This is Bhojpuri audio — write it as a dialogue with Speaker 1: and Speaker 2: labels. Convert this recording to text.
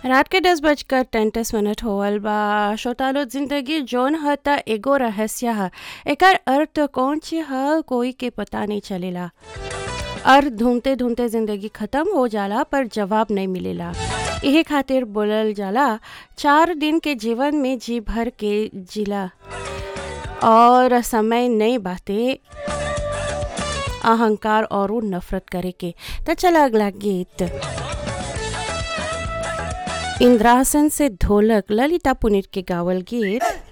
Speaker 1: रात के दस बजकर तैंतीस मिनट होवल बा श्रोतालो जिंदगी जौन ह त एगो रहस्य ह एकर अर्थ कौन ची ह कोई के पता नहीं चलेला अर्थ ढूंढते ढूंढते जिंदगी खत्म हो जाला पर जवाब नहीं मिलेला यही खातिर बोलल जाला चार दिन के जीवन में जी भर के जिला और समय नहीं बाते अहंकार और नफरत करे के तो चला अगला गीत इंद्रासन से ढोलक ललिता पुनित के गावल गीत